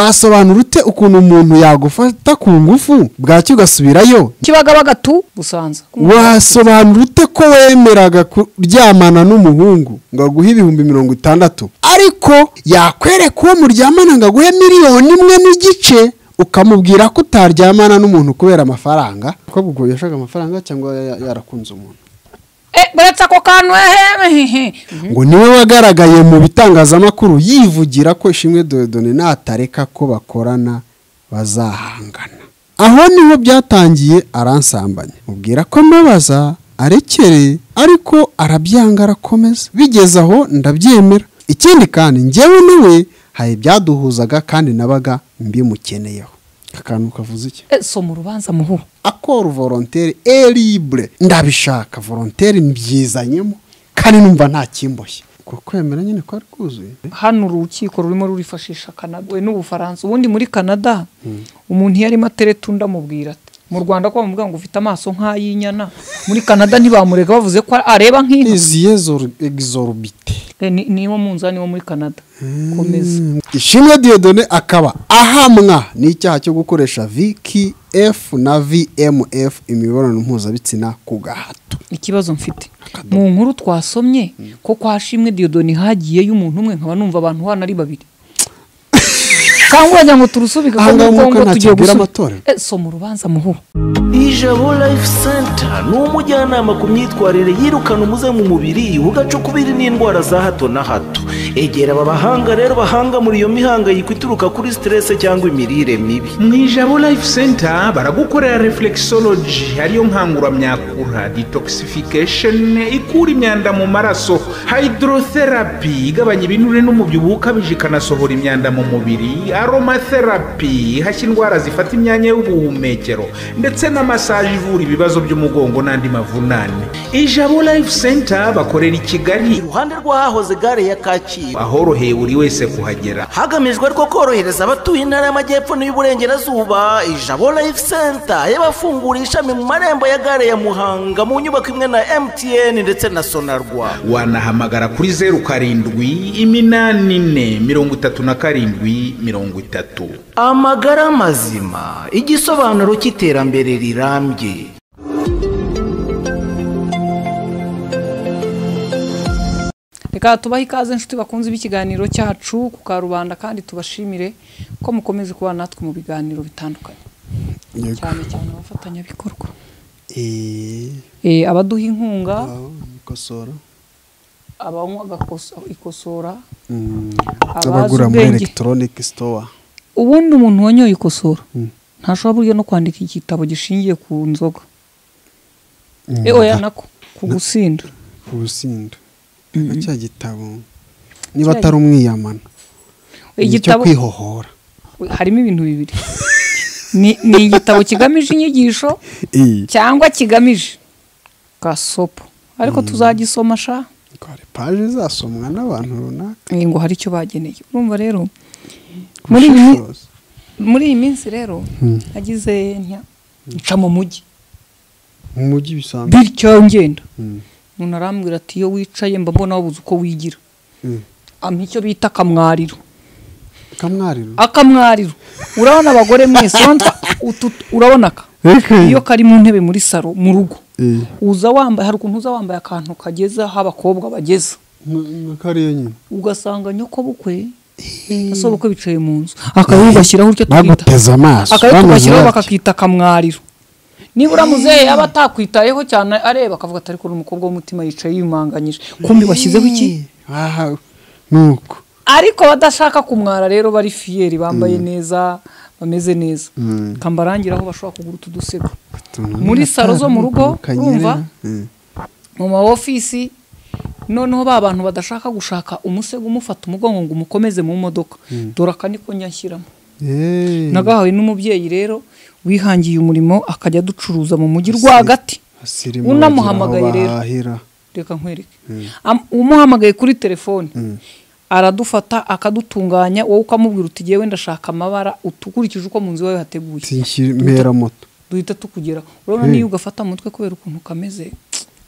wasobanura ute ukuntu umuntu yagufata ku ngufu bwacya ugasubirayo kibagabaga tu busanza wasobanura ute ko wemeraga kuryamana n'umuhungu ngo aguhe ibihumbi mirongo itandatu ariko yakwereka uwo muryamana ngo aguhe miliyoni imwe n'igice ukamubwira ko utaryamana n'umuntu kubera amafaranga ko ubwo yashaka amafaranga cyangwa ya- ya- yarakunze umuntu Eh, buretse ako kantu ehehe ngo niwe wagaragaye mu bitangazamakuru yivugira ko ishimwe dodone natareka ko bakorana bazahangana aho niho byatangiye aransambanya mubwira ko mbabaza arekereye ariko arabyanga arakomeza bigeze aho ndabyemera ikindi kandi njyewe nawe hari ibyaduhuzaga kandi nabaga mbimukeneyeho akantu kavuze iki Eh, soma urubanza muhuro akora volontere eribure ndabishaka volontere mbyizanyemo kandi numva nta kimboshye uko kwemera nyine kwari kuzuye hano urukiko rurimo rurifashisha kanada we n'ubufaransa ubundi muri kanada umuntu iyo arimo atereta undi amubwira ati mu rwanda ko bamubwira ngo ufite amaso nk'ay'inyana muri kanada ntibamurega bavuze ko areba nk'inka iziye egizorubite Eh, ni- niwo munzani wo muri kanada komeza ishimwe diyodone akaba ahamwa n'icyaha cyo gukoresha viki efu na vmf imibonano mpuzabitsina ku gahato ikibazo mfite mu nkuru twasomye ko kwa shimwe diyodoni hagiyeyo umuntu umwe nkaba numva abantu hano ari babiri cyangwa wagira ngo turusubike Aha ngaha nuko umwuka ngo nta tugiye kibwira gusu- amatorero. Eh, soma urubanza muhuro ijabo life center ni umujyanama ku myitwarire yirukana umuze mu mubiri ugacukubiri n'indwara za hato na hato egera aba bahanga rero bahanga muri iyo mihangayiko ituruka kuri stress cyangwa imirire mibi mu ijabo life center baragukorera reflexology ariyo nkanguramyakura detoxification ikura imyanda mu maraso hydrotherapy igabanya ibinure n'umubyibuho ukabije ikanasohora imyanda mu mubiri aromatherapy ihashya indwara zifata imyanya y'ubuhumekero ndetse na massage ivura ibibazo by'umugongo n'andi mavunane ijabo life center bakorera i kigali iruhande rw'ahahoze gare ya kacyiru ahoroheye buri wese kuhagera hagamijwe ariko korohereza abatuye intara y'amajyepfo n'iy'uburengerazuba ijabo life center y'abafungura ishami mu marembo ya gare ya muhanga mu nyubako imwe na mtn ndetse na sonarwa wanahamagara kuri zeru karindwi iminani ine mirongo itatu na karindwi mirongo itatu amagara mazima igisobanuro cy'iterambere rirambye reka tubahe ikaze inshuti bakunze b'ikiganiro cyacu ku karubanda kandi tubashimire ko mukomeze kubana natwe mu biganiro bitandukanye cyane cyane abafatanyabikorwa Eh, abaduha inkunga gukosora abanywa agakos- ikosora abazi abagura muri ubwenge. elegitoroniki sitowa ubundi umuntu wanyoye ikosora ntashobora burya no kwandika igitabo gishingiye ku nzoga Eh, oya nako ku gusinda ubusindo cya gitabo niba atari umwiyamana ni icyo igitabo kwihohora harimo ibintu bibiri ni ni igitabo kigamije inyigisho cyangwa kigamije gasopo ariko tuzagisoma sha twari paje zasomwa n'abantu runaka Eh, ngo hari icyo bageneye urumva rero muri iyi mi- Ubushishozi. muri iyi minsi rero nagize ntya nca mu mujyi mu mujyi bisanzwe bityo ngenda umuntu arambwira ati iyo wicaye mba mbona wabuze uko wigira Mm. ampa icyo bita akamwariro kamwariro akamwariro urabona abagore mwese urabona utu- urabona aka Okay. iyo kari mu ntebe muri saro mu rugo Eh. uza wambaye hari ukuntu uza wambaye akantu kageza aho abakobwa bageza nka kariya nyine ugasanga nyokobukwe na sobukwe bicaye mu nzu akaba bashyiraho icyo twita baguteze amaso akaba bameze tugashyiraho bati. bakakita akamwariro nibura muzehe yaba atakwitayeho cyane areba akavuga ati ariko uri umukobwa w'umutima yicaye yumanganyije kumbi washyizeho iki aha nuko ariko badashaka kumwara rero bari fiyeri bambaye neza bameze neza kambarangira aho bashobora kugura utu dusego muri salo zo mu rugo urumva mu ma ofisi noneho ba bantu badashaka gushaka umusego umufata umugongo ngo umukomeze mu modoka dore aka niko njya nshyiramo Eh. nagahawe n'umubyeyi rero wihangiye umurimo akajya aducuruza mu mujyi rwagati Asirimu unamuhamagaye bagira aho rero bahahira. reka nkwereke Am- umuhamagaye kuri telefoni aradufata akadutunganya wowe ukamubwira uti ngewe ndashaka amabara ukurikije uko mu nzu iwawe hateguye Sinshira- mpera moto duhita tukugera urabona niyo ugafata mu mutwe kubera ukuntu kameze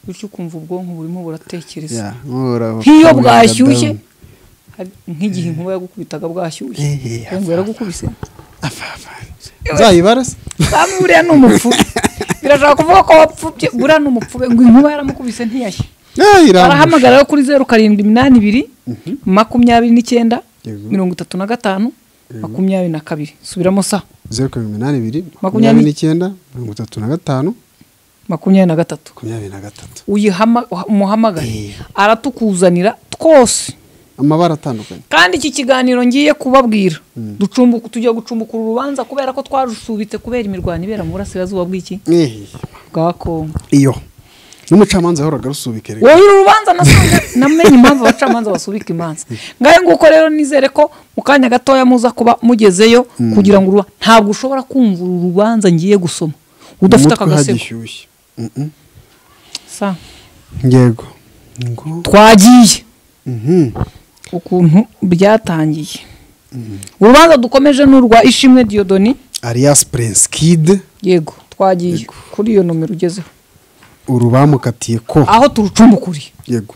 bityo ukumva ubwonko burimo buratekereza Yeah, nk'ubu uraba- nk'iyo uraba bwashyushye down. nk'igihe inkuba yagukubitaga bwashyushye Ehe, ngo yaragukubise uzayibara se kandi buriya ni umupfu birashobora kuvuga ko wapfubye buriya ni umupfu ngo inkuba yaramukubise ntiyashye Eh, iramuhusha. barahamagara rero kuri zeru karindwi iminani ibiri makumyabiri n'icyenda Yego. mirongo itatu na gatanu makumyabiri na kabiri subiramo sa zeru karindwi umunani ibiri makumyabiri Makumyabiri. n'icyenda mirongo itatu na gatanu makumyabiri na gatatu makumyabiri na gatatu uyihama umuhamagare Eh. aratukuzanira twose amabara atandukanye kandi iki kiganiro ngiye kubabwira ducumbuka tujya gucumbukura urubanza kubera ko twarusubitse kubera imirwano ibera mu burasirazuba bw'iki Eh, bwa kongo iyo n'umucamanza yahoraga arusubika erega. wowe urubanza nasanze namenye impamvu abacamanza basubika imanza ngahe nguko rero nizere ko mu kanya gatoya muza kuba mugezeyo kugira ngo uruba ntabwo ushobora kumva uru rubanza ngiye gusoma udafite Umutwe akagasego hagishyushye Mhm. Sa, yego ngo twagiye Mhm. ukuntu byatangiye urubanza dukomeje ni urwa ishimwe diyodoni arias prince kid yego twagiye kuri iyo nomero ugezeho uru bamukatiye ko aho turucumbukuriye yego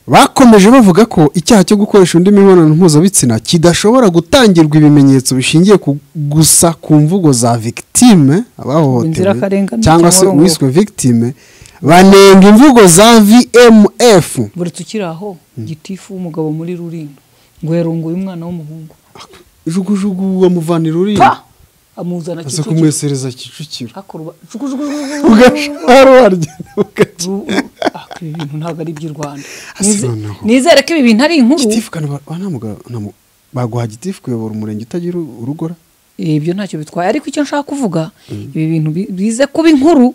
bakomeje bavuga ko icyaha cyo gukoresha undi mibonano mpuzabitsina kidashobora gutangirwa ibimenyetso bishingiye ku- gusa ku mvugo za victime abahohotewe Inzirakarengane cyangwa se cyangwa uwiswe victime banenga imvugo za vmf buri tukiri aho gitifu w'umugabo muri rulindo ngo yarongoye umwana w'umuhungu jugujugu bamuvanira urimo pa amuzana aza kicukiro kumwesereza kicukiro hakorwa jugujugujugujugu. ugashara waragenda ukajya Ru- ah, ibi bintu ntabwo ari iby'i rwanda Asi Nize- noneho. nizere ko ibi bintu ari inkuru gitifu kandi ba- wa ntamugabo- ntamu- baguha gitifu kuyobora umurenge utagira u- urugora ibyo ntacyo bitwaye ariko icyo nshaka kuvuga ibi bintu bi- bize kuba inkuru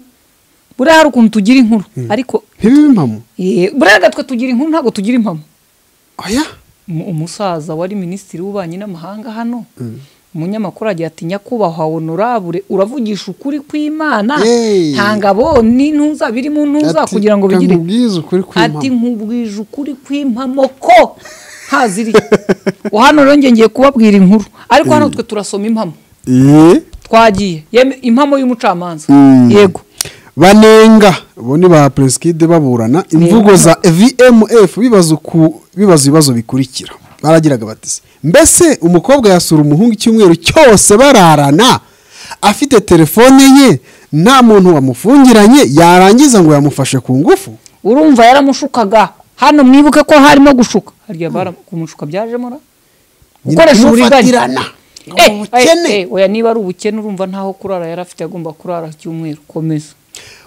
buriya hari ukuntu tugira inkuru ariko ntibibe impamo eh, buriya gatwe tugira inkuru ntabwo tugira impamo oya Umu- umusaza wari minisitiri w'ububanyi n'amahanga hano umunyamakuru agira ati nyakubahwa honorabure uravugisha ukuri kw'imana Hey. nta ngabo ni ntuza birimo ntuza Ati, kugira ngo bigire kamubwize ukuri kw'impamo. ati nkubwije ukuri kw'impamo ko haziriye hano rero ngiye ngiye kubabwira inkuru ariko hano twe turasoma impamo Eh? twagiye Yeme- impamo y'umucamanza yego banenga bo ni ba prince kid baburana imvugo za vmf bibaza uku- bibaza ibibazo bikurikira baragiraga bati se, mbese umukobwa yasura umuhungu icyumweru cyose bararana afite telefone ye nta muntu wamufungiranye yarangiza ngo yamufashe ku ngufu urumva yaramushukaga hano mwibuke ko harimo gushuka harya bara kumushuka byajemo ra gukoresha uburiganya Kumufatirana. Ngo Eh, ubukene. eh, eh, oya niba ari ubukene urumva ntaho kurara yari afite agomba kurara icyumweru komeza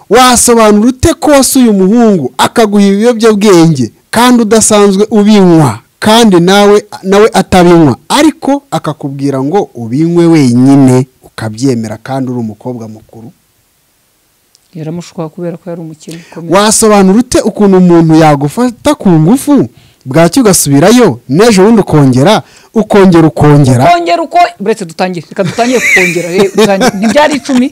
wasobanura ute ko wasuye umuhungu akaguha ibiyobyabwenge kandi udasanzwe ubinywa kandi nawe nawe atabinywa ariko akakubwira ngo ubinywe wenyine ukabyemera kandi uri umukobwa mukuru yaramushukaga kubera ko yari umukene komeza wasobanura ute ukuntu umuntu yagufata ku ngufu bwacyo ugasubirayo n'ejo bundi ukongera ukongera ukongera ukongera uko buretse dutangire reka dutangire kukongera eh, dutangire. ntibyari icumi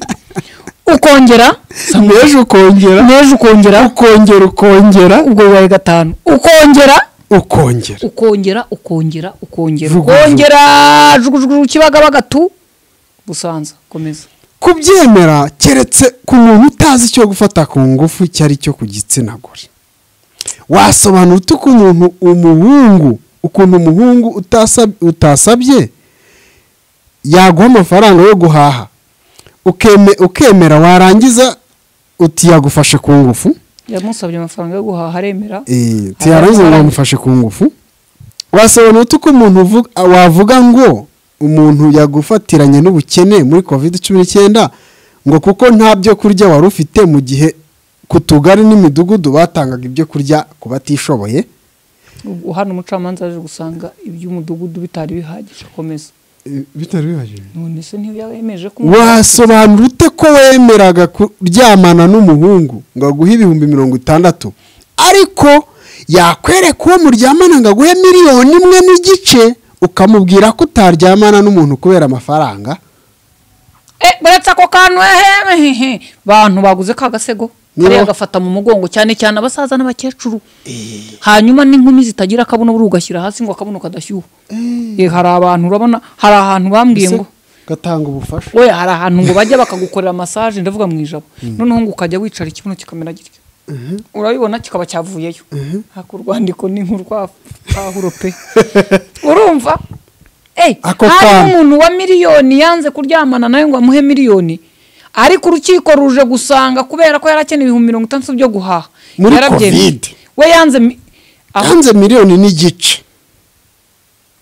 ukongera n'ejo ukongera n'ejo ukongera ukongera ukongera ubwo bibaye gatanu ukongera ukongera ukongera ukongera ukongera Jugu, jugu. ukongera jugujugu kibagabaga tu busanza komeza kubyemera keretse ku muntu utazi icyo gufata ku ngufu icyo ari cyo ku gitsina gore wasobanura ute uko umuntu umuhungu ukuntu umuhungu utasab- utasabye yaguha amafaranga yo guhaha ukeme- ukemera warangiza uti yagufashe ku ngufu yamusabye amafaranga yo guhaha aremera Eh, Arara- tiyarangiza ngo bamufashe ku ngufu wasobanura ute uko umuntu uvu- wavuga ngo umuntu yagufatiranye n'ubukene muri covid cumi n'icyenda ngo kuko nta byo kurya wari ufite mu gihe ku tugari n'imidugudu batangaga ibyo kurya ku batishoboye Ubu hano umucamanza yaje gusanga iby'umudugudu bitari bihagije komeza bitari bibajije none se ntiyabemeje ko wasobanura ute ko wemeraga kuryamana n'umuhungu ngo aguhe ibihumbi mirongo itandatu ariko yakwereka uwo muryamana ngo aguhe miliyoni imwe n'igice ukamubwira ko utaryamana n'umuntu kubera amafaranga Eh, buretse ako kantu ehehehe bantu baguze ka gasego Niba- kariya gafata mu mugongo cyane cyane abasaza n'abakecuru hanyuma n'inkumi zitagira akabuno buri ugashyira hasi ngo akabuno kadashyuha Eh, hari abantu urabona hari ahantu bambwiye ngo gatanga ubufasha oya hari ahantu ngo bajya bakagukorera masaje ndavuga mu ijabo noneho ngo ukajya wicara ikibuno kikamera gitya urabibona kikaba cyavuyeyo haka urwandiko ni nk'urwapahuro pe urumva Ako harimo kana. umuntu wa miliyoni yanze kuryamana nawe ngo amuhe miliyoni ariko urukiko ruje gusanga kubera ko yari akeneye ibihumbi mirongo itandatu byo guhaha Muri Yarabyemeye. Covid. we yanze mi- aho yanze miliyoni n'igice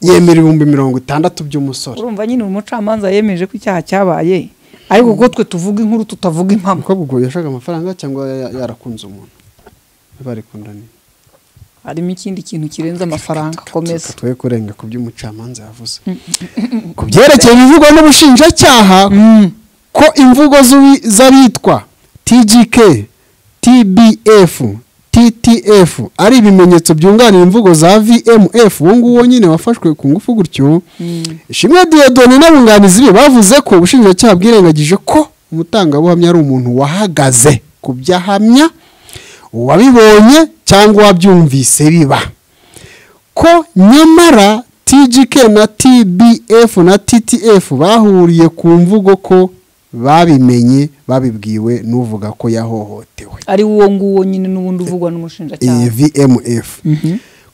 yemera ibihumbi mirongo itandatu by'umusore urumva nyine umucamanza yemeje ko icyaha cyabaye ariko kuko twe tuvuga inkuru tutavuga impamo umukobwa ubwo yashaka amafaranga cyangwa ya- yarakunze umuntu barikundaniye harimo ikindi kintu kirenze amafaranga komeza twe kurenga ku by'umucamanza yavuze ku byerekeye ibivugwa n'ubushinjacyaha ko imvugo z'uwi- z'abitwa tgk tbf ttf ari ibimenyetso byunganira imvugo za vmf uwo nguwo nyine wafashwe ku ngufu gutyo ishimwe diyodoni n'abunganizi be bavuze ko ubushinjacyaha bwirengagije ko umutangabuhamya ari umuntu wahagaze ku byo ahamya uwabibonye cyangwa uwabyumvise biba ko nyamara tgk na tbf na ttf bahuriye ku mvugo ko babimenye babibwiwe n'uvuga ko yahohotewe ari uwo nguwo nyine n'ubundi uvugwa iyi n'umushinjacyaha vmf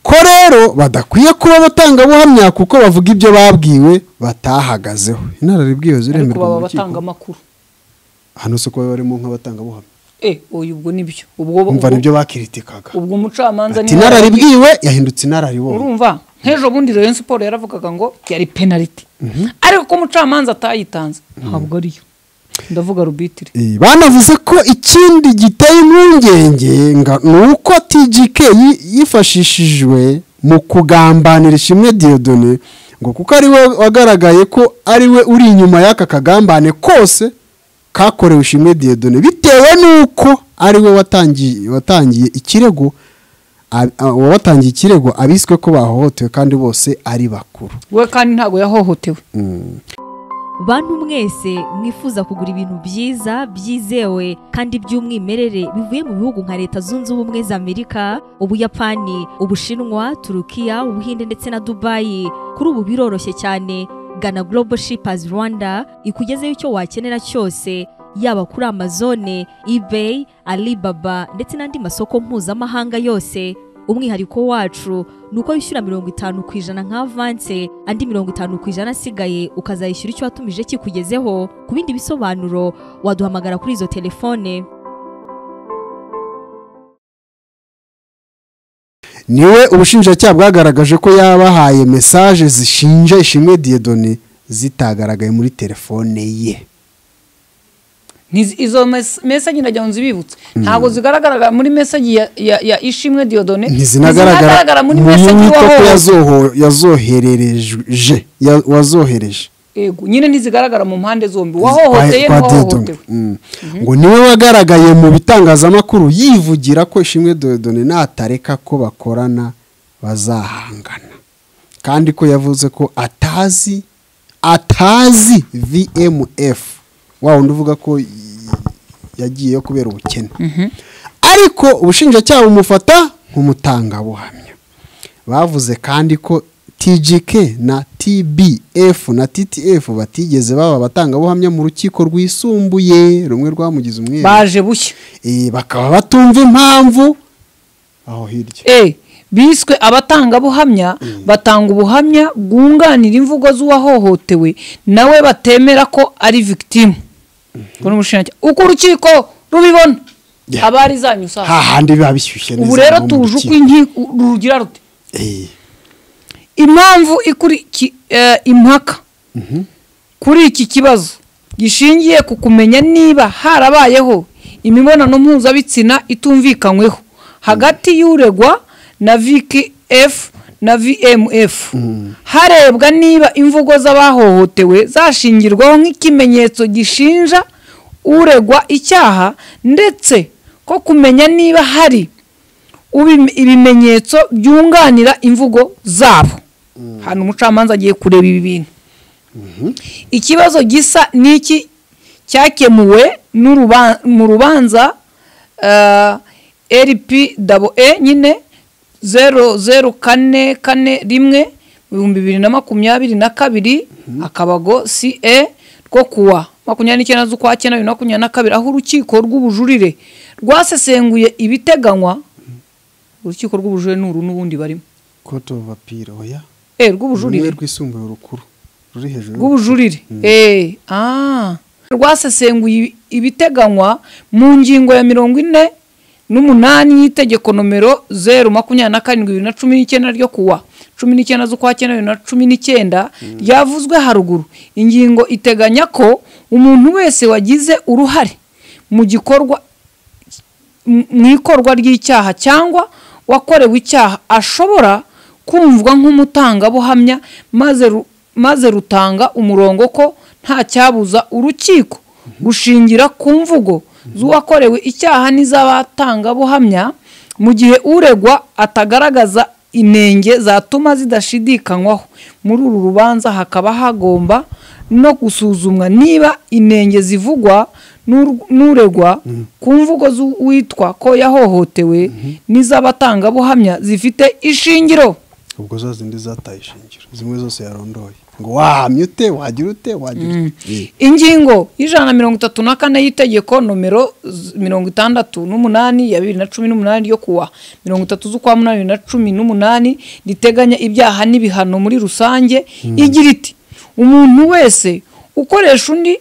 ko rero badakwiye kuba abatangabuhamya kuko bavuga ibyo babwiwe batahagazeho inararibwiye ariko ziremerwa baba mu rukiko amakuru hano si ko baba barimo nk'abatangabuhamya eh oya ubwo nibyo ubwo umva ubwo- nibyo bakiritikaga ubwo umucamanza ati niwe inararibwiwe yahindutse inararibonye urumva nk'ejo bundi Rayon Sports yaravugaga ngo yari penaliti ariko ko umucamanza atayitanze ntabwo ariyo ndavuga rubitire Eh, banavuze ko ikindi giteye impungenge nga- ni uko tgk yi- yifashishijwe mu kugambanira ishimwe diyodone ngo kuko ari we wagaragaye ko ari we uri inyuma y'aka kagambane kose kakorewe ishimwe diyodone bitewe n'uko ari we watangiye watangiye ikirego ab- a- uwawatangiye ikirego abiswe ko bahohotewe kandi bose ari bakuru we kandi ntabwo yahohotewe bantu mwese mwifuza kugura ibintu byiza byizewe kandi by'umwimerere bivuye mu bihugu nka leta zunze ubumwe za amerika ubuyapani ubushinwa turukiya ubuhinde ndetse na dubayi kuri ubu biroroshye cyane gana global shippers rwanda ikugezeho icyo wakenera cyose yaba kuri amazone ebay alibaba ndetse n'andi masoko mpuzamahanga yose umwihariko wacu ni uko wishyura mirongo itanu ku ijana nka avanse andi mirongo itanu ku ijana asigaye ukazayishyura icyo watumije kikugezeho ku bindi bisobanuro waduhamagara kuri izo telefone niwe ubushinjacyaha bwagaragaje ko yabahaye mesaje zishinja ishimwe diyedone zitagaragaye muri telefone ye Ntizi- izo mes- mesaje ndagira ngo nzibibutse ntabwo zigaragara muri mesaje ya, ya, ya ishimwe diyodone ntizinagaragara muri mu mesaje yita ko wahohotewe yazoho- yazoherereje ya- wazohereje yego nyine ntizigaragara mu mpande zombi kwa- wahohoteye kwa n'uwahohotewe Dieudonne. Mm. ngo niwe wagaragaye mu bitangazamakuru yivugira ko ishimwe diyodone natareka ko bakorana bazahangana kandi ko yavuze ko atazi atazi vmf wa wundi uvuga ko y- yagiyeyo kubera ubukene ariko ubushinjacyaha bumufata nk'umutangabuhamya bavuze kandi ko tgk na tbf na ttf batigeze baba abatangabuhamya mu rukiko rwisumbuye rumwe rwamugize umwere baje bushya Eh, bakaba batumva impamvu aho hirya e biswe abatangabuhamya batanga ubuhamya bwunganira imvugo z'uwahohotewe nawe batemera ko ari victime Kubona umushinjacyaha uko urukiko rubibona Yeah. aba ari zanyu saa hahandi biba bishyushye neza ubu rero naho mu tuje rukiko. uko inkiko rugira rute Eh, impamvu ikuriki eh, impaka kuri iki kibazo gishingiye ku kumenya niba harabayeho imibonano mpuzabitsina itumvikanyweho hagati y'uregwa na vkf na vmf harebwa niba imvugo z'abahohotewe zashingirwaho nk'ikimenyetso gishinja uregwa icyaha ndetse ko kumenya niba hari ubime- ibimenyetso byunganira imvugo zabo hano umucamanza agiye kureba ibi bintu ikibazo gisa n'iki cyakemuwe n'uruba- mu rubanza rpwe nyine zeru zeru kane kane rimwe ibihumbi bibiri na makumyabiri na kabiri akabago ce rwo kuwa makumyabiri n'icyenda z'ukwa cyenda bibiri na makumyabiri na kabiri aho urukiko rw'ubujurire rwasesenguye ibiteganywa urukiko rw'ubujurire ni uru n'ubundi barimo kote ofu apira oya eh rumwe rw'ubujurire rwisumbuye urukuru ruri hejuru rw'ubujurire eh ah rwasesenguye ibi- ibiteganywa mu ngingo ya mirongo ine n'umunani y'itegeko nomero zeru makumyabiri na karindwi bibiri na cumi n'icyenda ryo kuwa cumi n'icyenda z'ukwa cyenda bibiri na cumi n'icyenda ryavuzwe haruguru ingingo iteganya ko umuntu wese wagize uruhare mu gikorwa mu- mu ikorwa ry'icyaha cyangwa wakorewe icyaha ashobora kumvwa nk'umutangabuhamya maze ru- maze rutanga umurongo ko nta cyabuza urukiko gushingira ku mvugo z'uwakorewe icyaha n'iz'abatangabuhamya mu gihe uregwa atagaragaza inenge zatuma zidashidikanywaho muri uru rubanza hakaba hagomba no gusuzumwa niba inenge zivugwa n'ur- n'uregwa ku mvugo z'uwitwa ko yahohotewe n'iz'abatangabuhamya zifite ishingiro ubwo za zindi zataye ishingiro zimwe zose yarondoye ngo wahamye ute wagira ute wagira ute Eh, ingingo y'ijana na mirongo itatu na kane y'itegeko nomero z- mirongo itandatu n'umunani ya bibiri na cumi n'umunani ryo kuwa mirongo itatu z'ukwa munani bibiri na cumi n'umunani riteganya ibyaha n'ibihano muri rusange igira iti umuntu wese ukoresha undi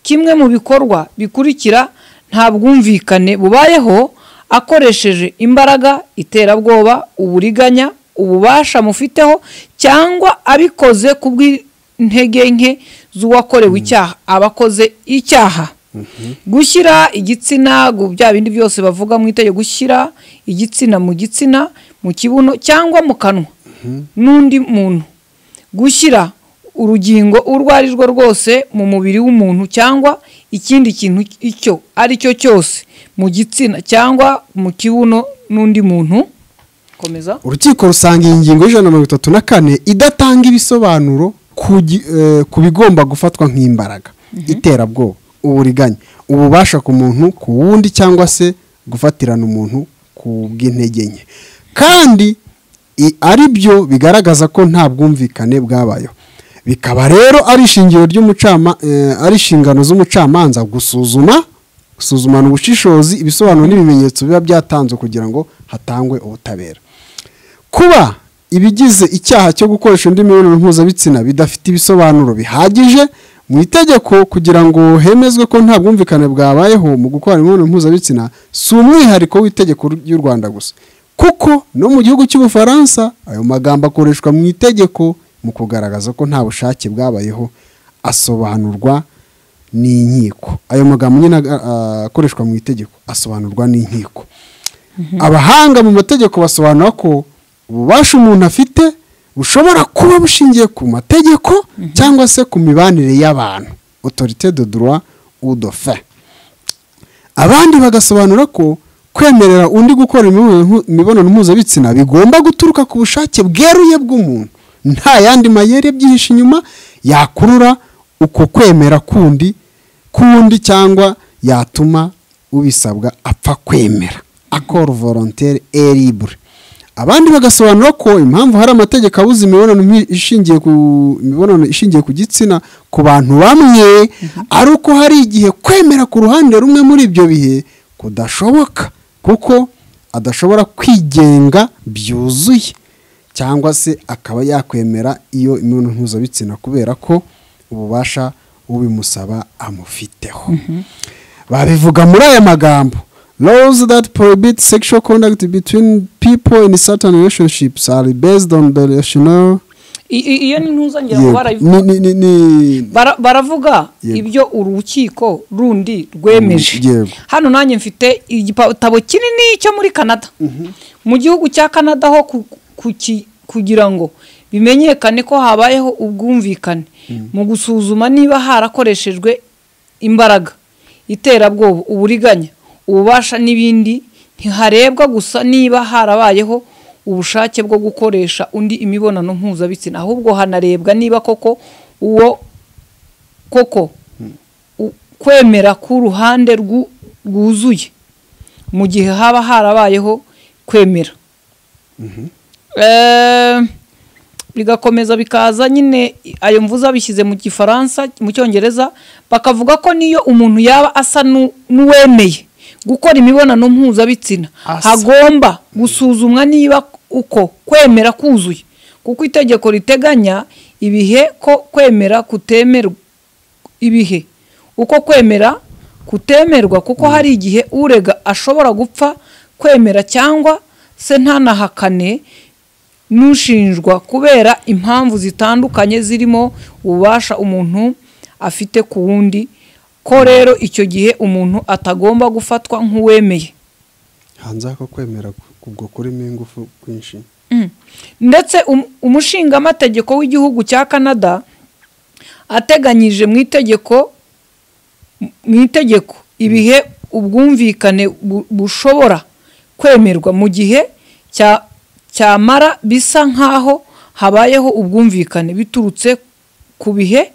kimwe mu bikorwa bikurikira nta bwumvikane bubayeho akoresheje imbaraga iterabwoba uburiganya ububasha mufiteho cyangwa abikoze ku bw'intege nke z'uwakorewe icyaha abakoze icyaha gushyira igitsina gu- bya bindi byose bavuga mu itegeko gushyira igitsina mu gitsina mu kibuno cyangwa mu kanwa n'undi muntu gushyira urugingo urwo ari rwo rwose mu mubiri w'umuntu cyangwa ikindi kintu icyo ari cyo cyose mu gitsina cyangwa mu kibuno n'undi muntu komeza urukiko rusanga iyi ngingo y'ijana na mirongo itatu na kane idatanga ibisobanuro ku gi- eh, ku bigomba gufatwa nk'imbaraga iterabwoba uburiganya ububasha ku muntu ku wundi cyangwa se gufatirana umuntu ku bw'intege nke kandi i- ari byo bigaragaza ko nta bwumvikane bwabayeho bikaba rero ari ishingiro ry'umucama eh, ari inshingano z'umucamanza gusuzuma gusuzumana ubushishozi ibisobanuro n'ibimenyetso biba byatanzwe kugira ngo hatangwe ubutabera kuba ibigize icyaha cyo gukoresha undi mibonano mpuzabitsina bidafite ibisobanuro bihagije mu itegeko kugira ngo hemezwe ko nta bwumvikane bwabayeho mu gukora imibonano mpuzabitsina si umwihariko w'itegeko ry'u rwanda gusa kuko no mu gihugu cy'ubufaransa ayo magambo akoreshwa mu itegeko mu kugaragaza ko nta bushake bwabayeho asobanurwa n'inkiko ayo magambo nyine aga- a- akoreshwa mu itegeko asobanurwa n'inkiko abahanga mu mategeko basobanura ko ububasha umuntu afite bushobora kuba bushingiye ku mategeko cyangwa se ku mibanire y'abantu autorité de droit ou de fait abandi bagasobanura ko kwemerera undi gukora imibonano mpu- imibonano mpuzabitsina bigomba guturuka ku bushake bweruye bw'umuntu nta yandi mayeri abyihishe inyuma yakurura uko kwemera kundi kundi cyangwa yatuma ubisabwa apfa kwemera akora volontaire et libre abandi bagasobanura ko impamvu hari amategeko abuza imibonano mpi- ishingiye ku imibonano ishingiye ku gitsina ku bantu bamwe ari uko hari igihe kwemera ku ruhande rumwe muri ibyo bihe kudashoboka kuko adashobora kwigenga byuzuye cyangwa se akaba yakwemera iyo imibonano mpuzabitsina kubera ko ububasha ubimusaba amufiteho babivuga muri aya magambo laws that prohibit sexual conduct between people in certain relationships are based on the rational I- i- iyo ni ntuzongera Yego. kubara Ni- ni- ni- ni- Bara- baravuga Yego. ibyo urukiko rundi rwemeje Mm, yego. hano nanjye mfite igitabo kinini cyo muri canada mu gihugu cya canada ho ku- ku ki- kugira ngo bimenyekane ko habayeho ubwumvikane mu gusuzuma niba harakoreshejwe imbaraga iterabwoba uburiganya ububasha n'ibindi ntiharebwa gusa niba harabayeho ubushake bwo gukoresha undi imibonano mpuzabitsina ahubwo hanarebwa niba koko uwo koko u- kwemera k'uruhande rwu- rwuzuye mu gihe haba harabayeho kwemera Eh, bigakomeza bikaza nyine ayo mvuza bishyize mu gifaransa mu cyongereza bakavuga ko niyo umuntu yaba asa n'u- n'uwemeye gukora imibonano mpuzabitsina Asa. hagomba gusuzumwa niba uko kwemera kuzuye kuko itegeko riteganya ibihe ko kwemera kutemerwa ibihe uko kwemera kutemerwa kuko hari igihe urega ashobora gupfa kwemera cyangwa se ntanahakane n'ushinjwa kubera impamvu zitandukanye zirimo ububasha umuntu afite ku wundi ko rero icyo gihe umuntu atagomba gufatwa nk'uwemeye hanze ako kwemera ku- ubwo kurimo ingufu kwinshi Mm. ndetse um- umushingamategeko w'igihugu cya canada ateganyije mu itegeko mu itegeko ibihe ubwumvikane bu- bushobora kwemerwa mu gihe cya- cyamara bisa nk'aho habayeho ubwumvikane biturutse ku bihe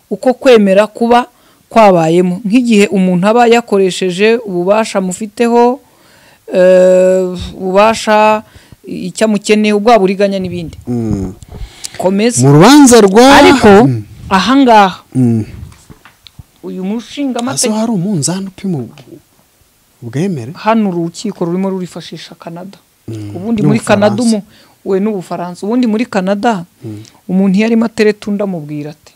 uko kwemera kuba kwabayemo nk'igihe umuntu aba yakoresheje ububasha mufiteho eh, ububasha icyamukeneye ubwa buriganya n'ibindi Mm. komeza mu rubanza rwa ariko Mm. ahangaha Mm. uyu hasi mushingamategeko hari umunzani upima ubu- ubwemere hano urukiko rurimo rurifashisha canada ubundi muri n'Ubufaransa. canada umu- we n'ubufaransa ubundi muri canada umuntu iyo arimo atereta undi amubwira ati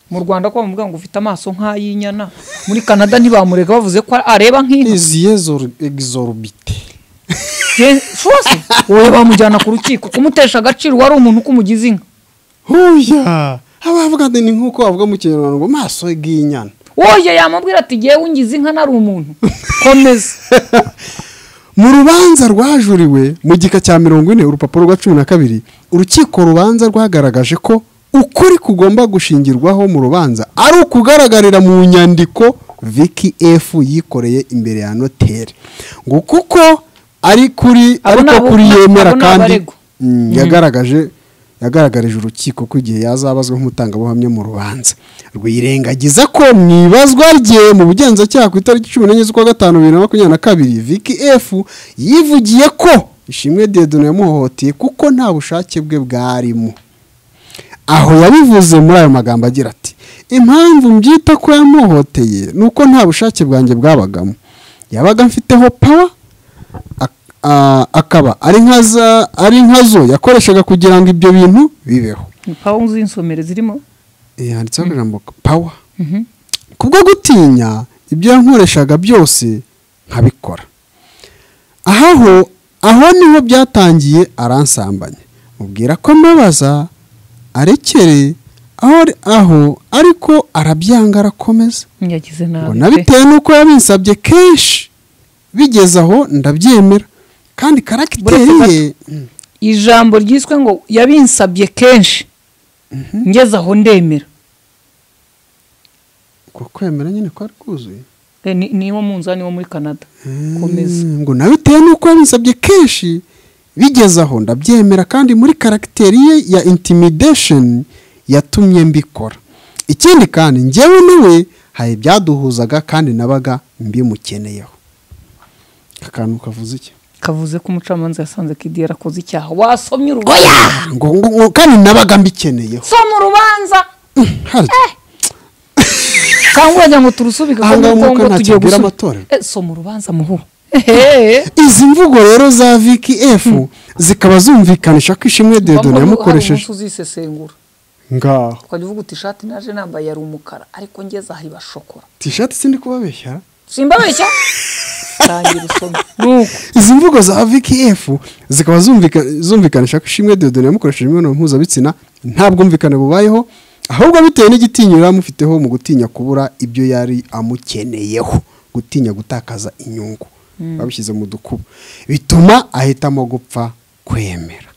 mu rwanda ko bamubwira ngo ufite amaso nk'ay'inyana muri canada ntibamurega bavuze ko areba nk'inka iziye zor- exorbite Je- rwose wowe bamujyana ku rukiko kumutesha agaciro wari umuntu uko umugize inka huya haba havuga ngo ni nk'uko bavuga mu kinyarwanda ngo maso y'inyana woye yamubwira ati ngewe ungize inka nari umuntu komeza mu rubanza rwajuriwe mu gika cya mirongo ine urupapuro rwa cumi na kabiri urukiko rubanza rwagaragaje ko ukuri kugomba gushingirwaho mu rubanza ari ukugaragarira mu nyandiko viki f yikoreye imbere ya noteri ngo kuko ari kuri Abo ariko ni abo- kuri yemera abo ni kandi abaregwa. Mm, yagaragaje yagaragarije urukiko ko igihe yazabazwa nk'umutangabuhamya mu rubanza rwirengagiza ko mu ibazwa rye mu bugenzacyaha ku itariki cumi n'enye z'ukwa gatanu bibiri na makumyabiri na kabiri viki f yivugiye ko ishimwe dedone yamuhohoteye kuko nta bushake bwe bwarimo aho yabivuze muri ayo magambo agira ati impamvu mbyita ko yamuhoteye ni uko nta bushake bwanjye bwabagamo yabaga mfiteho pawa ak- a- akaba ari nka za- ari nkazo yakoreshaga kugira ngo ibyo bintu bibeho pawu z'insomere zirimo Eh, handitseho akajambo pawa kubwo gutinya ibyo yankoreshaga byose nkabikora aho aho niho byatangiye aransambanya mubwira ko mbabaza arekere aho ari- aho ariko arabyanga arakomeza yagize ngo nabi pe. nabitewe n'uko yabinsabye kenshi bigeze aho ndabyemera kandi karagiteri ye Mm, ijambo ryiswe ngo yabinsabye kenshi ngeze aho ndemera uko kwemera nyine kwari kuzuye Eh, ni- niwo munzani wo muri canada komeza Mm, ngo nabitewe n'uko yabinsabye kenshi bigeze aho ndabyemera kandi muri karagiteri ye ya intimidation yatumye mbikora ikindi kandi njyewe nawe hari ibyaduhuzaga kandi nabaga mbimukeneyeho akantu kavuze iki kavuze ko umucamanza yasanze kidi yarakoze icyaha wasomye urubanza Ah, ngo ngo- ngo kandi nabaga mbikeneyeho soma urubanza Hari- cyangwa uragira ngo turusubike Aha ngaha nuko umwuka ngo ntacyo tugiye abwira gusu- amatorero. Eh, soma urubanza muhura Ehehe. izi mvugo rero za viki efu zikaba zumvikanisha ko ishimwe Wabona dedone hari yamukoresheje umunsi uzisesengura ngaho ukajya uvuga uti ishati naje nambaye yari umukara ariko ngeze aha iba shokora tishati sindi kubabeshya simbabeshya tangira usome nuko izi mvugo za viki efu zikaba zumvika- zumvikanisha ko ishimwe dedone yamukoresheje imibonano mpuzabitsina nta bwumvikane bubayeho ahubwo bitewe n'igitinyiro yamufiteho mu gutinya kubura ibyo yari amukeneyeho gutinya gutakaza inyungu babishyize mu dukubo bituma ahitamo gupfa kwemera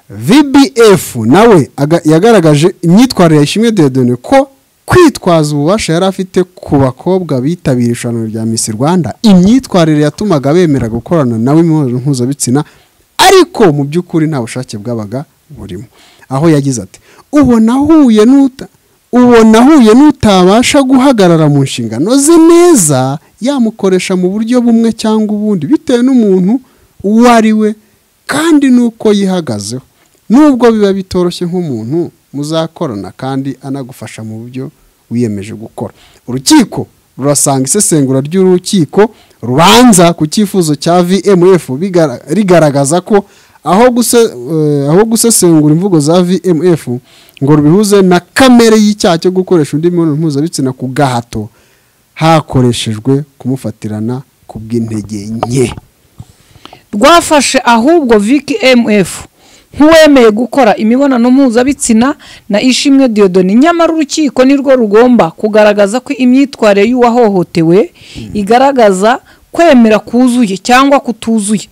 vbf nawe aga- yagaragaje imyitwarire ya ishimwe dedone ko kwitwaza ububasha yari afite ku bakobwa bitabira irushanwa rya Miss rwanda imyitwarire yatumaga bemera gukorana nawe imibonano mpuzabitsina ariko mu by'ukuri nta bushake bwabaga burimo aho yagize ati ubu nahuye n'uta uwo nahuye n'utabasha guhagarara mu nshingano ze neza yamukoresha mu buryo bumwe cyangwa ubundi bitewe n'umuntu uwo ari we kandi n'uko yihagazeho nubwo biba bitoroshye nk'umuntu muzakorana kandi anagufasha mu buryo wiyemeje gukora urukiko rurasanga isesengura ry'urukiko rubanza ku cyifuzo cya vmf rigaragaza ko aho guse aho gusesengura imvugo za vmf ngo rubihuze na kamere y'icyaha cyo gukoresha undi mibonano mpuzabitsina ku gahato hakoreshejwe kumufatirana ku bw'intege nke rwafashe ahubwo viki mf nk'uwemeye gukora imibonano mpuzabitsina na ishimwe diyodoni nyamara urukiko nirwo rugomba kugaragaza ko imyitwarire y'uwahohotewe igaragaza kwemera kuzuye cyangwa kutuzuye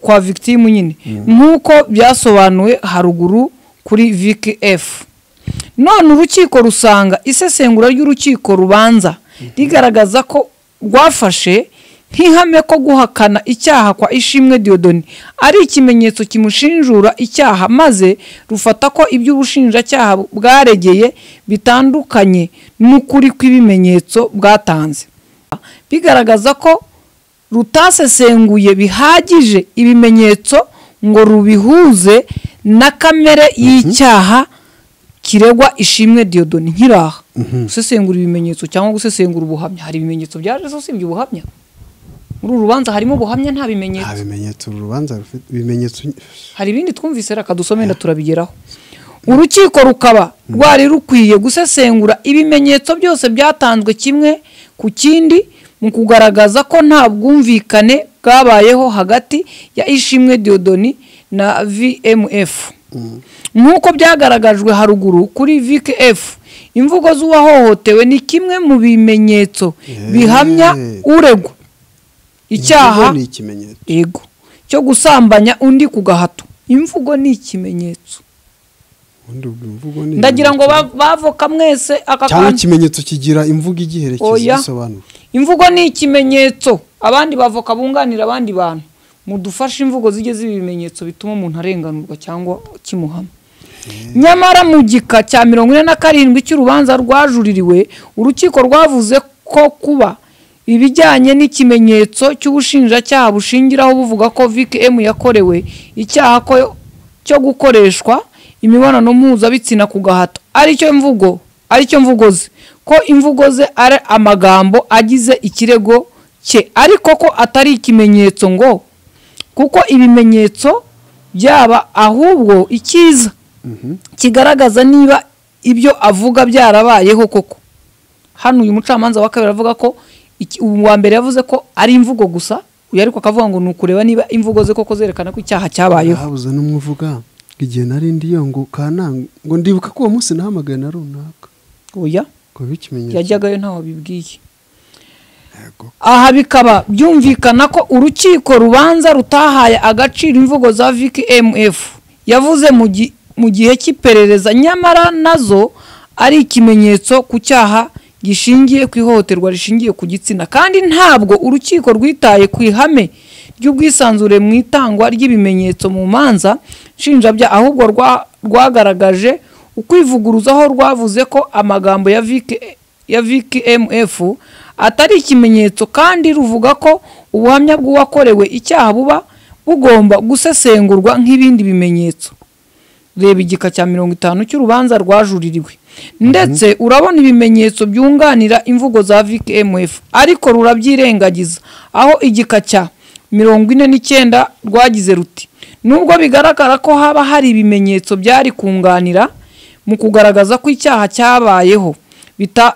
kwa victime nyine nk'uko byasobanuwe haruguru kuri viki efu none urukiko rusanga isesengura ry'urukiko rubanza rigaragaza ko rwafashe nk'ihame ko guhakana icyaha kwa ishimwe diyodoni ari ikimenyetso kimushinjura icyaha maze rufata ko ibyo ubushinjacyaha bwaregeye bitandukanye n'ukuri kw'ibimenyetso bwatanze bigaragaza ko rutasesenguye bihagije ibimenyetso ngo rubihuze na kamere y'icyaha kiregwa ishimwe diyodoni nkiraha gusesengura ibimenyetso cyangwa gusesengura ubuhamya hari ibimenyetso byaje usibye ubuhamya muri uru rubanza harimo ubuhamya nta bimenyetso bimenyetso uru rubanza rufite ibimenyetso hari ibindi twumvise reka dusomenda turabigeraho urukiko rukaba rwari rukwiye gusesengura ibimenyetso byose byatanzwe kimwe ku kindi mu kugaragaza ko nta bwumvikane bwabayeho hagati ya ishimwe diyodoni na vmf nk'uko byagaragajwe haruguru kuri vike efu imvugo z'uwahohotewe ni kimwe mu bimenyetso bihamya uregwa icyaha yego cyo gusambanya undi ku gahato imvugo ni ikimenyetso ndagira ngo bavoka mwese aka cyangwa ikimenyetso kigira imvugo igiherekeza isobanura imvugo ni ikimenyetso abandi bavoka bunganira abandi bantu mudufashe imvugo zijye ziba ibimenyetso bituma umuntu arenganurwa cyangwa kimuhama nyamara mu gika cya mirongo ine na karindwi cy'urubanza rwajuririwe urukiko rwavuze ko kuba ibijyanye n'ikimenyetso cy'ubushinjacyaha bushingiraho buvuga ko vkm yakorewe icyaha cyo gukoreshwa imibonano mpuzabitsina ku gahato aricyo mvugo aricyo mvugo ze ko imvugo ze ari amagambo agize ikirego cye ariko ko atari ikimenyetso ngo kuko ibimenyetso byaba ahubwo icyiza kigaragaza niba ibyo avuga byarabayeho koko hano uyu mucamanza wa kabiri avuga ko uwa mbere yavuze ko ari imvugo gusa uyu ariko akavuga ngo ni ukureba niba imvugo ze koko zerekana ko icyaha cyabayeho habuze n'umwuvuga igihe nari ndiyo ngo kananga ngo ndibuka ko uwo munsi nahamagaye na runaka oya yajyagayo ntawe bibwiye aha bikaba byumvikana ko urukiko rubanza rutahaye agaciro imvugo za viki emuefu yavuze mu gihe cy'iperereza nyamara nazo ari ikimenyetso ku cyaha gishingiye ku ihohoterwa rishingiye ku gitsina kandi ntabwo urukiko rwitaye ku ihame ry'ubwisanzure mu itangwa ry'ibimenyetso mu manza nshinjabya ahubwo rwagaragaje ukwivuguruzaho rwavuze ko amagambo ya viki mf atari ikimenyetso kandi ruvuga ko ubuhamya bw'uwakorewe icyaha buba bugomba gusesengurwa nk'ibindi bimenyetso reba igika cya mirongo itanu cy'urubanza rwajuririwe ndetse urabona ibimenyetso byunganira imvugo za vkmf ariko rurabyirengagiza aho igika cya mirongo ine n'icyenda rwagize ruti nubwo bigaragara ko haba hari ibimenyetso byari kunganira mu kugaragaza ko icyaha cyabayeho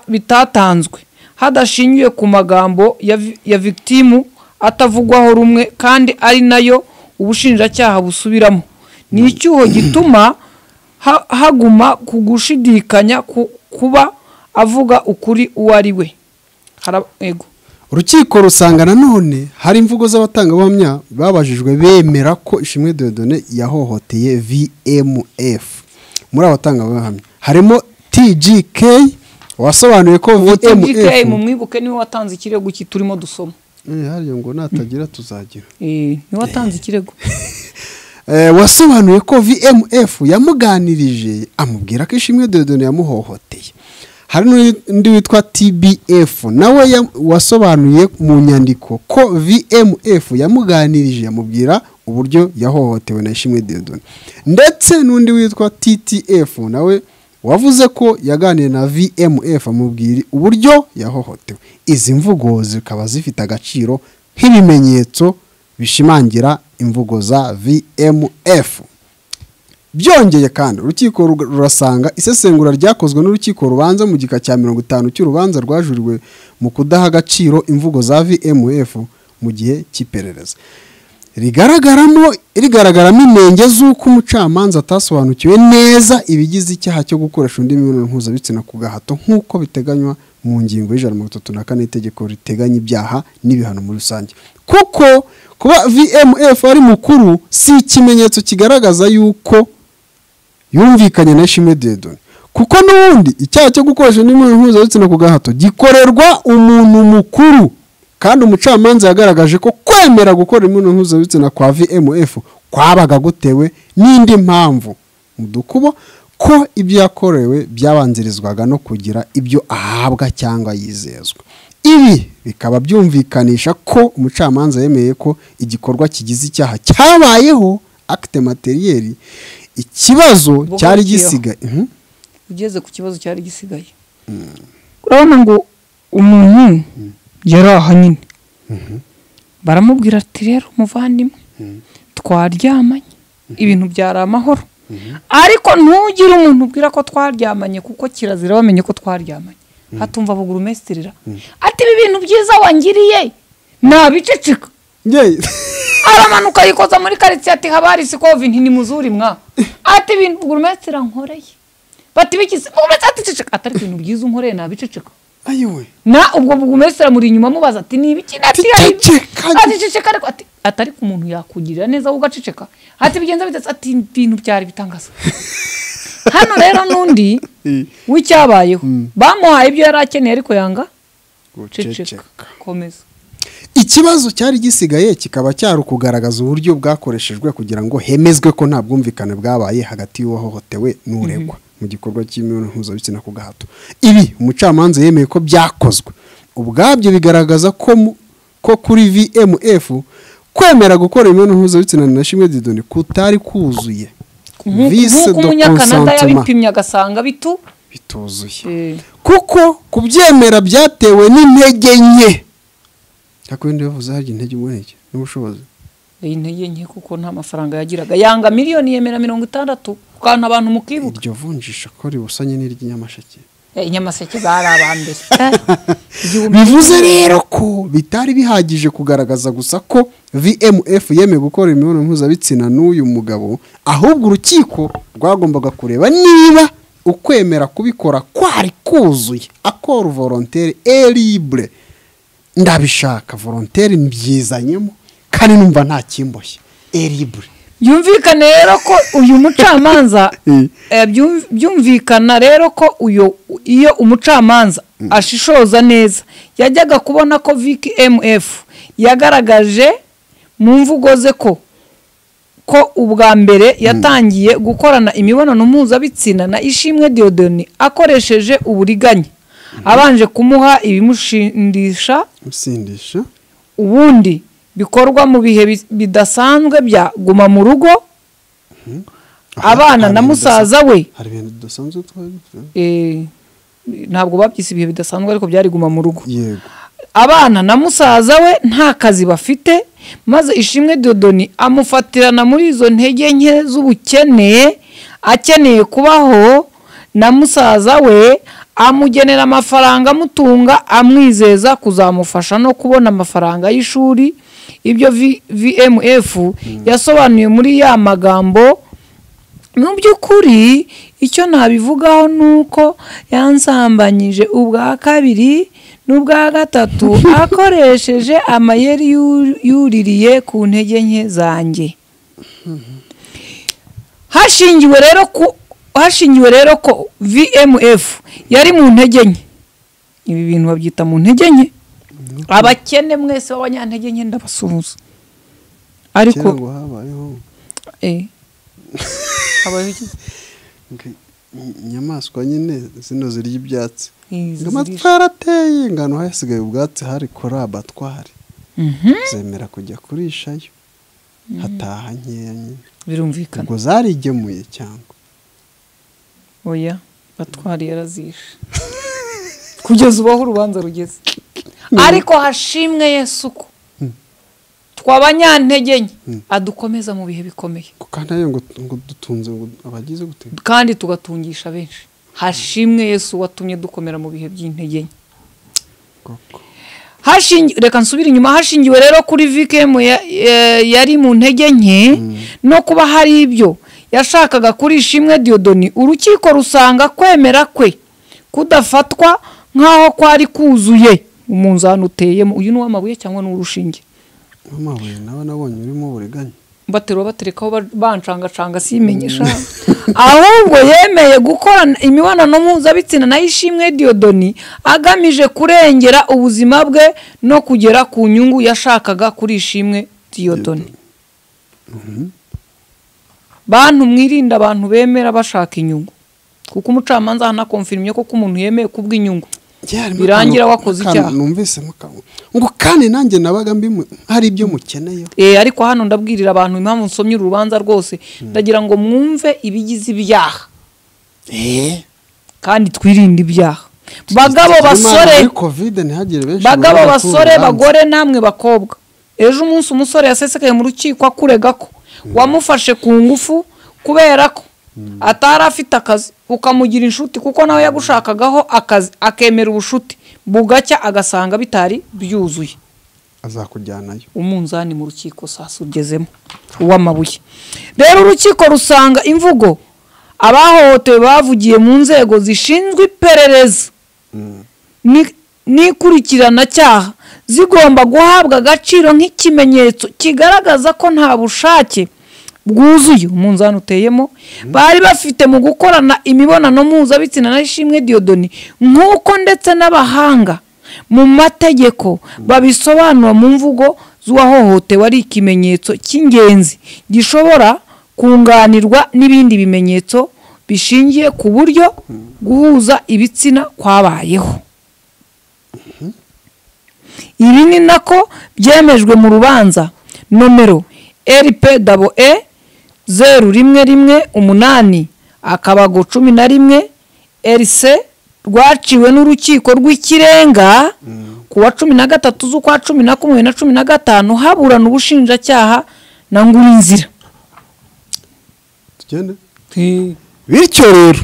bitatanzwe hadashingiwe ku magambo ya victimu atavugwaho rumwe kandi ari nayo ubushinjacyaha busubiramo ni icyuho gituma haguma ku gushidikanya kuba avuga ukuri uwo ari we urukiko rusanga nanone hari imvugo z'abatangabuhamya babajijwe bemera ko ishimwe dodone yahohoteye vmf muri abatangabuhamya harimo tgk wasobanuye ko vmf mu mwibuke niwe watanze ikirego turimo dusoma ngo natagira tuzagira niwe watanze ikirego wasobanuye ko vmf yamuganirije amubwira ko ishimwe dodone yamuhohoteye hari n'undi witwa tbf nawe ya- wasobanuye mu nyandiko ko vmf yamuganirije yamubwira uburyo yahohotewe na ishimwe deodoni ndetse n'undi witwa ttf nawe wavuze ko yaganiye na vmf amubwira uburyo yahohotewe izi mvugo zikaba zifite agaciro nk'ibimenyetso bishimangira imvugo za vmf byongeye kandi urukiko rug- rurasanga isesengura ryakozwe n'urukiko rubanza mu gika cya mirongo itanu cy'urubanza rwajuriwe mu kudaha agaciro imvugo za vmf mu gihe cy'iperereza rigaragaramo rigaragaramo inenge z'uko umucamanza atasobanukiwe neza ibigize icyaha cyo gukoresha undi mibonano mpuzabitsina ku gahato nk'uko biteganywa mu ngingo y'ijana na mirongo itatu na kane itegeko riteganya ibyaha n'ibihano muri rusange kuko kuba vmf ari mukuru si ikimenyetso kigaragaza yuko yumvikanye na shimwe dedoni kuko n'ubundi icyaha cyo gukoresha undi mibonano mpuzabitsina ku gahato gikorerwa umuntu mukuru kandi umucamanza yagaragaje ko kwemera gukora imibonano mpuzabitsina kwa vmf kwabaga gutewe n'indi mpamvu mu dukubo ko ibyo yakorewe byabanzirizwaga no kugira ibyo ahabwa cyangwa yizezwa ibi bikaba byumvikanisha ko umucamanza yemeye ko igikorwa kigize icyaha cyabayeho akite materiyeri ikibazo cyari gisigaye Mhm. ugeze ku kibazo cyari gisigaye urabona ngo umuntu yari aha nyine baramubwira ati rero muvandimwe twaryamanye ibintu byari amahoro ariko ntugire umuntu ubwira ko twaryamanye kuko kirazira bamenye ko twaryamanye hatumva bugurumesterera ati ibi bintu byiza wangiriye nabiceceka Yeyi. aramanuka yikoza muri karitsiye ati habari si kovinti ni muzuri mwa ati ibintu burumesitira nkoreye bati bikisi burumesitira ati ceceka atari ibintu byiza unkoreye nabiceceka ayiwe na ubwo burumesitira muri inyuma amubaza ati ni ibiki ati hari Ceceka. ati ceceka ariko ati atari ku muntu yakugirira neza wowe ugaceceka ati bigenza bitetse ati ibintu byari bitangaza hano rero n'undi w'icyabayeho bamuhaye ibyo yari akeneye ariko yanga ceceka komeza ikibazo cyari gisigaye kikaba cyari ukugaragaza uburyo bwakoreshejwe kugira ngo hemezwe ko nta bwumvikane bwabaye hagati y'uwahohotewe n'uregwa mu gikorwa cy'imibonano mpuzabitsina ku gahato ibi umucamanza yemeye ko byakozwe ubwabyo bigaragaza ko mu- ko kuri vmf kwemera gukora imibonano mpuzabitsina na shimwe didoni kutari kuzuye Nk'uku- Vice nk'uko de umunyakanada consentiment. yabipimye agasanga bitu bituzuye kuko kubyemera byatewe n'intege nke cyakora ndi bavuze harya intege umuneke n'ubushobozi intege nke kuko nta mafaranga yagiraga yanga miliyoni yemera mirongo itandatu ukantu abantu mukibuka iryo vunjisha ko ribusanye n'iry'inyamasake Eh, inyamaseke bari abambere Igihumbi- bivuze rero ko bitari bihagije kugaragaza gusa ko vmf yemeye gukora imibonano mpuzabitsina n'uyu mugabo ahubwo urukiko rwagombaga kureba niba ukwemera kubikora kwari kuzuye akora volontere eribre ndabishaka volontere mbyizanyemo kandi numva nta kimboshye eribre byumvikane rero ko uyu mucamanza eh, byum- byumvikana rero ko uyu iyo umucamanza ashishoza neza yajyaga kubona ko viki mf yagaragaje mu mvugo ze ko ko ubwa mbere yatangiye gukorana imibonano mpuzabitsina na ishimwe diodoni akoresheje uburiganya abanje kumuha ibimushindisha usindisha ubundi bikorwa mu bihe bi- bidasanzwe bya guma mu rugo abana na musaza we hari ibintu dusanzwe twari eh, ntabwo babyise ibihe bidasanzwe ariko byari guma mu rugo yego abana na musaza we nta kazi bafite maze ishimwe dodoni amufatirana muri izo ntege nke z'ubukene akeneye kubaho na musaza we amugenera amafaranga amutunga amwizeza kuzamufasha no kubona amafaranga y'ishuri ibyo V- vmf yasobanuye muri ya magambo mu by'ukuri icyo nabivugaho ni uko yansambanyije ubwa kabiri n'ubwa gatatu akoresheje amayeri yu- yuririye ku ntege nke zanjye hashingiwe rero ku hashingiwe rero ko vmf yari mu ntege nke ibi bintu babyita mu ntege nke abakene mwese b'abanyantege nke ndabasuhuza ariko kera ngo habayeho eh, habayeho iki? inyamaswa nyine zino zirya ibyatsi ngo izi amatwara ateye ingano hasigaye ubwatsi hari kora abatwari zemera kujya kurishayo hataha nkeya nyine birumvikana ubwo zarigemuye cyangwa oya batwari yarazishe kugeza ubu aho urubanza rugeze ariko hashimwe yesu ko twabanyantege nke adukomeza mu bihe bikomeye kuko nayo ngo ngo dutunze ngo abagize gute kandi tugatungisha benshi hashimwe yesu watumye dukomera mu bihe by'intege nke koko Hashingi- reka nsubire inyuma hashingiwe rero kuri vikemu ya- ya- yari mu ntege nke no kuba hari ibyo yashakaga kuri ishimwe diyodoni urukiko rusanga kwemera kwe kudafatwa nk'aho kwari kuzuye umunzani uteyemo uyu ni uw'amabuye cyangwa ni uw'urushinge nk'amabuye nawe nabonye urimo uburiganya baterura baterekaho ba- bancangacanga simenyesha ahubwo yemeye gukora imibonano mpuzabitsina nayo ishimwe diyodoni agamije kurengera ubuzima bwe no kugera ku nyungu yashakaga kuri ishimwe diyodoni bantu mwirinde abantu bemera bashaka inyungu kuko umucamanza hanakomfirimye koko umuntu yemeye kubw'inyungu Birangira wakoze icyaha. numvisemo akantu ngo kandi nanjye nabaga mbimu hari ibyo mukeneyeho Eh, ariko hano ndabwirira abantu impamvu nsomye uru rubanza rwose ndagira ngo mwumve ibigize ibyaha kandi twirinde ibyaha bagabo basore kovide ntihagire benshi bagabo babaga ku basore rubanza. bagore namwe bakobwa ejo umunsi umusore yasesekaye mu rukiko akurega ko wamufashe ku ngufu kubera ko atari afite akazi ukamugira inshuti kuko nawe yagushakagaho akazi akemera ubushuti bugacya agasanga bitari byuzuye azakujyanayo umunzani mu rukiko sasa ugezemo uw'amabuye rero urukiko rusanga imvugo abahohotewe bavugiye mu nzego zishinzwe iperereza ni- n'ikurikiranacyaha zigomba guhabwa agaciro nk'ikimenyetso kigaragaza ko nta bushake bwuzuye umunzani uteyemo bari bafite mu gukorana imibonano mpuzabitsina na ishimwe diyodoni nk'uko ndetse n'abahanga mu mategeko babisobanura mu mvugo z'uwahohotewe ari ikimenyetso cy'ingenzi gishobora kunganirwa n'ibindi bimenyetso bishingiye ku buryo guhuza ibitsina kwabayeho ibi ni nako byemejwe mu rubanza nomero rpwe zeru rimwe rimwe umunani akabago cumi na rimwe rc rwaciwe n'urukiko rw'ikirenga ku wa cumi na gatatu z'ukwa cumi na kumwe na cumi na gatanu haburana ubushinjacyaha na ngurinzira tugende bityo rero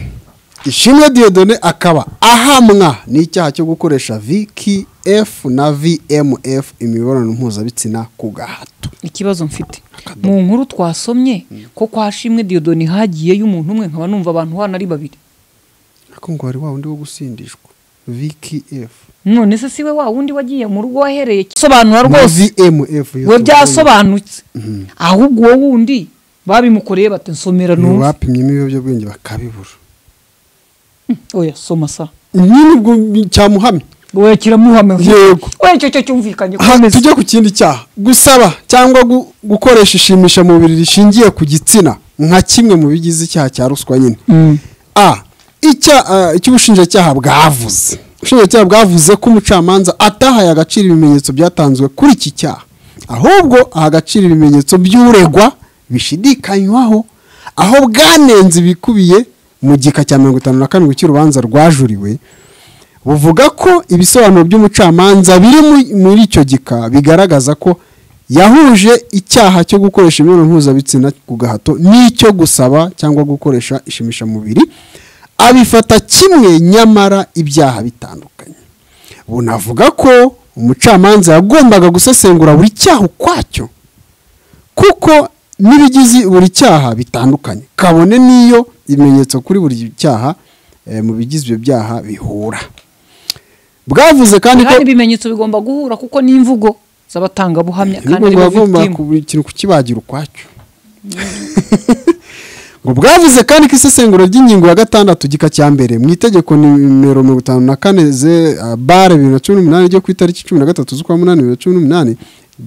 ishimwe diyodone akaba ahamwa n'icyaha cyo gukoresha vkf na vmf imibonano mpuzabitsina ku gahato ikibazo mfite mu nkuru twasomye ko kwa shimwe diyodoni hagiyeyo umuntu umwe nkaba numva abantu hano ari babiri ariko ngo wari wa wundi wo gusindishwa vkf none se siwe wa wundi wagiye mu rugo wahereye sobanura na rwose vmf we byasobanutse ahubwo uwo wundi babimukoreye bati nsomera ni numva abapimye ibiyobyabwenge bakabibura oya soma sa nyine ubwo cyamuhamye oya kiramuhama Yego. oya icyo cyo cyumvikanye Aha, komeza. tujye ku kindi cyaha gusaba cyangwa gu- gukoresha ishimisha mubiri rishingiye ku gitsina nka kimwe mu bigize icyaha cya ruswa nyine a icya- a, icyo ubushinjacyaha bwavuze ubushinjacyaha bwavuze ko umucamanza atahaye agaciro ibimenyetso byatanzwe kuri iki cyaha ahubwo aha agaciro ibimenyetso by'uregwa bishidikanywaho aho bwanenze ibikubiye mu gika cya mirongo itanu na karindwi cy'urubanza rwajuriwe buvuga ko ibisobanuro by'umucamanza biri mu- muri icyo gika bigaragaza ko yahuje icyaha cyo gukoresha imibonano mpuzabitsina ku gahato n'icyo gusaba cyangwa gukoresha ishimishamubiri abifata kimwe nyamara ibyaha bitandukanye bunavuga ko umucamanza yagombaga gusesengura buri cyaha ukwacyo kuko n'ibigize buri cyaha bitandukanye kabone n'iyo ibimenyetso kuri buri cyaha eh, mu bigize ibyo byaha bihura bwavuze kandi ko kandi ibimenyetso bigomba guhura kuko ni imvugo z'abatangabuhamya kandi kandi aribo bagomba victim. buri kintu kukibagira ukwacyo ngo bwavuze kandi ko isesengura ry'ingingo ya gatandatu gika cya mbere mu itegeko nimero mirongo itanu na kane ze uh, bare bibiri na cumi n'umunani ryo ku itariki cumi na gatatu z'ukwa munani bibiri na cumi n'umunani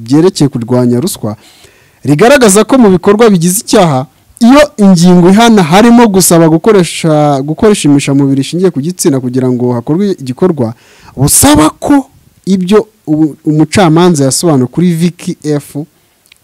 ryerekeye kurwanya ruswa rigaragaza ko mu bikorwa bigize icyaha iyo ingingo ihana harimo gusaba gukoresha gukoresha imishamubiri ishingiye ku gitsina kugira ngo hakorwe igikorwa busaba ko ibyo ubu- umucamanza yasobanuye kuri viki efu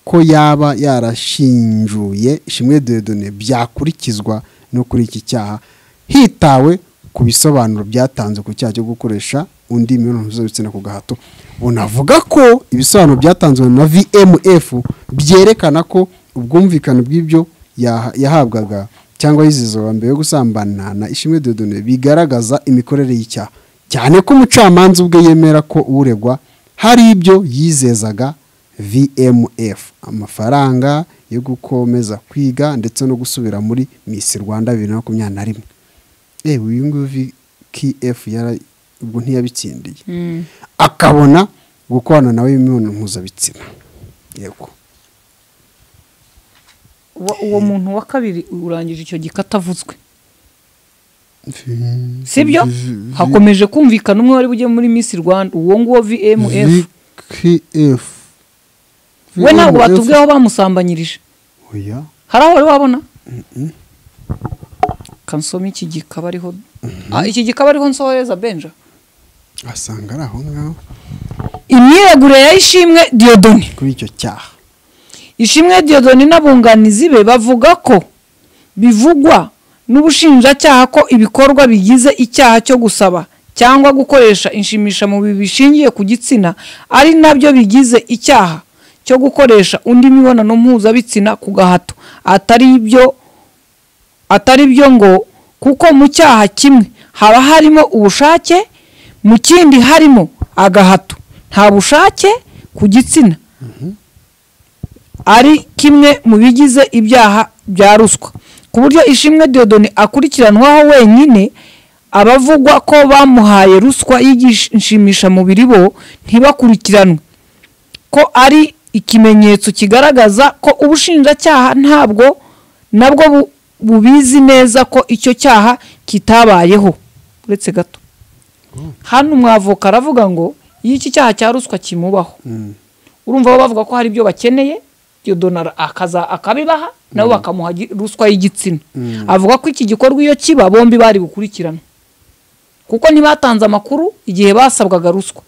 ko yaba yarashinjuye ishimwe dedone byakurikizwa no kuri iki cyaha hitawe ku bisobanuro byatanzwe ku cyaha cyo gukoresha undi mibonano mpuzabitsina ku gahato unavuga ko ibisobanuro byatanzwe na vmf byerekana ko ubwumvikane bw'ibyo yaha- yahabwaga cyangwa yizizwa mbere yo gusambana na ishimwe dedone bigaragaza imikorere y'icyaha cyane ko umucamanza ubwe yemera ko uregwa hari ibyo yizezaga vmf amafaranga yo gukomeza kwiga ndetse no gusubira muri misi rwanda bibiri na makumyabiri na rimwe yewe uyu nguyu vkf yara ubwo ntiyabitsindiye akabona gukorana nawe imibonano mpuzabitsina yego Uwa- uwo muntu wa kabiri urangije icyo gika atavuzwe sibyo hakomeje kumvikana umwe wari bujye muri miss rwanda uwo nguwo vmf vkf we ntabwo batubwiye aho bamusambanyirije oya hari aho wari wabona kansoma iki gikaba ariho Ah, iki gikaba ariho nsohoreza benja asanga ari aho ngaho imyiregure ya ishimwe diyodoni kuri icyo cyaha ishimwe diyodoni n'abunganizi be bavuga ko bivugwa n'ubushinjacyaha ko ibikorwa bigize icyaha cyo gusaba cyangwa gukoresha inshimishamubiri bishingiye ku gitsina ari nabyo bigize icyaha cyo gukoresha undi mibonano mpuzabitsina ku gahato atari ibyo atari byo ngo kuko mu cyaha kimwe haba harimo ubushake mu kindi harimo agahato nta bushake ku gitsina ari kimwe mu bigize ibyaha bya ruswa ku buryo ishimwe diyodoni akurikiranwaho wenyine abavugwa ko bamuhaye ruswa y'igishimishamubiri bo ntibakurikiranwe ko ari ikimenyetso kigaragaza ko ubushinjacyaha ntabwo nabwo bu- bubizi neza ko icyo cyaha kitabayeho uretse gato hano umwavoka aravuga ngo iyo iki cyaha cya ruswa kimubaho urumva bo bavuga ko hari ibyo bakeneye iyo donara akaza akabibaha nabo bakamuha gi- ruswa y'igitsina avuga ko iki gikorwa iyo kiba bombi bari gukurikirana kuko ntibatanze amakuru igihe basabwaga ruswa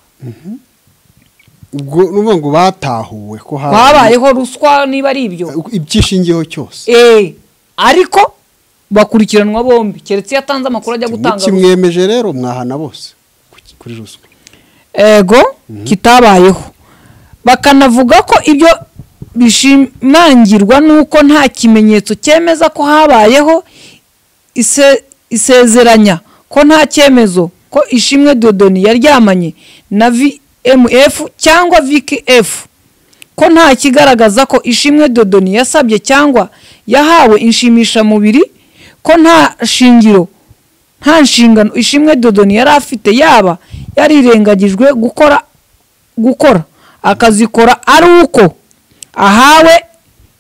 ubwo ni ukuvuga ngo batahuwe ko habayeho ruswa niba ari ibyo ibyishingiyeho cyose Eh, ariko bakurikiranwa bombi keretse iyo atanze amakuru ajya gutanga ruswa kimwemeje rero mwahana bose ku- kuri ruswa ego kitabayeho bakanavuga ko ibyo bishimangirwa n'uko nta kimenyetso cyemeza ko habayeho ise- isezeranya ko nta cyemezo ko ishimwe dodoni yaryamanye na vmf cyangwa vkf ko nta kigaragaza ko ishimwe dodoni yasabye cyangwa yahawe inshimishamubiri ko nta shingiro nta nshingano ishimwe dodoni yari afite yaba yarirengagijwe gukora gukora akazikora ari uko ahawe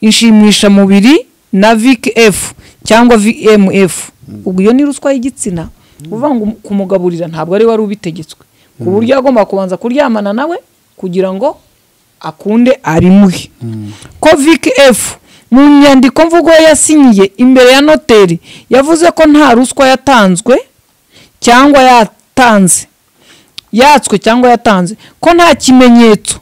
inshimishamubiri na vkf cyangwa vmf ubwo iyo ni ruswa y'igitsina uvuga ngo kumugaburira ntabwo ari wari ubitegetswe ku buryo agomba kubanza kuryamana nawe kugira ngo akunde arimuhe ko vkf mu nyandiko mvugo ye yasinyiye imbere ya noteri yavuze ko nta ruswa yatanzwe cyangwa yatanze yatswe cyangwa yatanze ko nta kimenyetso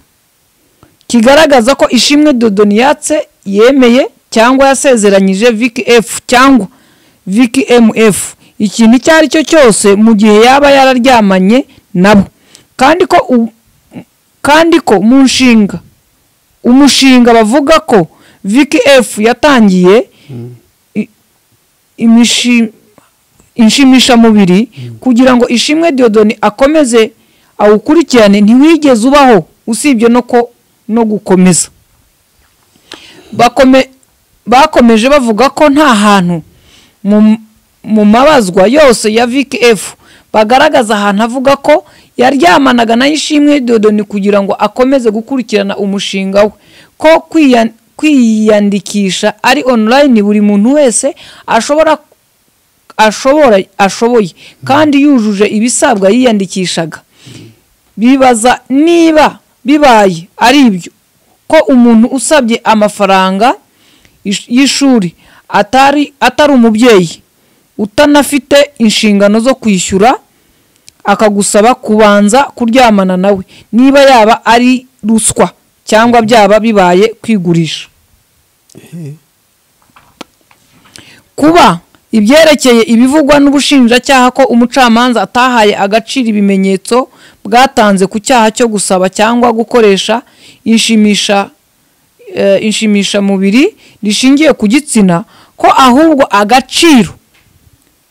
kigaragaza ko ishimwe dodoni yatse yemeye cyangwa yasezeranyije vkf cyangwa vkmf ikintu icyo ari cyo cyose mu gihe yaba yararyamanye nabo kandi ko u- kandi ko mu nshinga umushinga bavuga ko vkf yatangiye i- imishi- inshimishamubiri kugira ngo ishimwe diyodoni akomeze awukurikirane ntiwigeze ubaho usibye no ko no gukomeza Bakome- bakomeje bavuga ko nta hantu mu- mu mabazwa yose ya vkf bagaragaza ahantu avuga ko yaryamanaga na ishimwe dodoni kugira ngo akomeze gukurikirana umushinga we ko kwiyan- kwiyandikisha ari online buri muntu wese ashobora ashobora ashoboye kandi yujuje ibisabwa yiyandikishaga bibaza niba bibaye ari ibyo ko umuntu usabye amafaranga ish- y'ishuri atari atari umubyeyi utanafite inshingano zo kwishyura akagusaba kubanza kuryamana nawe niba yaba ari ruswa cyangwa byaba bibaye kwigurisha kuba ibyerekeye ibivugwa n'ubushinjacyaha ko umucamanza atahaye agaciro ibimenyetso bwatanze ku cyaha cyo gusaba cyangwa gukoresha inshimisha eh, inshimishamubiri rishingiye ku gitsina ko ahubwo agaciro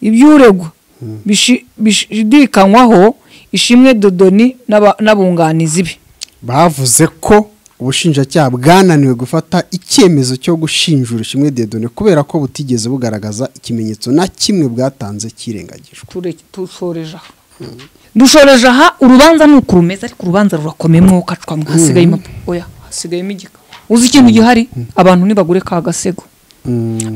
iby'uregwa bishi- bishidikanywaho ishimwe dodoni n'aba- n'abunganizi be bavuze ko ubushinjacyaha bwananiwe gufata icyemezo cyo gushinjura ishimwe dedone kubera ko butigeze bugaragaza ikimenyetso na kimwe bwatanze cyirengagijwe ture- dusoreje aha dushoreje aha urubanza ni uku rumeze ariko urubanza rurakomeye mwoka cwamwe hasigaye impapuro oya hasigayemo igika uzi ikintu gihari abantu ntibagure ka gasego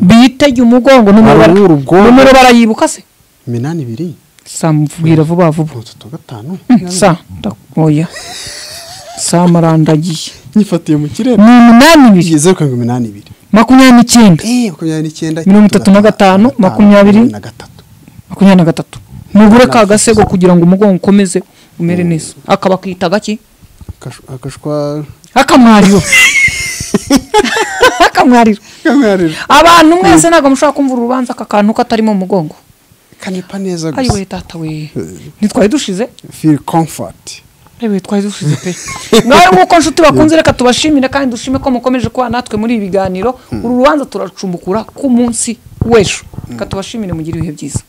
bitege umugongo n'umubara Barabura ubwonko. numero barayibuka se iminani ibiri samubwira vuba vuba batatu gatanu sa ndakoya sa marandagiye nyifatiye mu kirere ni umunani ibiri zeru karindwi iminani ibiri makumyabiri n'icyenda Eh, makumyabiri n'icyenda Mirongo itatu na gatanu, makumyabiri. na gatatu makumyabiri na gatatu mugure ka gasego kugira ngo umugongo ukomeze umere neza akaba akita gaki Akash- akashwa akamwariro akamwariro kamwarira abantu mwese ntabwo mushobora kumva urubanza aka kantu katarimo umugongo kanepa neza gusa ayiwe tata we ntitwari dushize feel comfort ayiwe twari dushize pe nawe nk'uko nshuti bakunze reka tubashimire kandi dushime ko mukomeje kuba natwe muri ibi biganiro uru rubanza turacumbukura ku munsi w'ejo reka tubashimire mugire ibihe byiza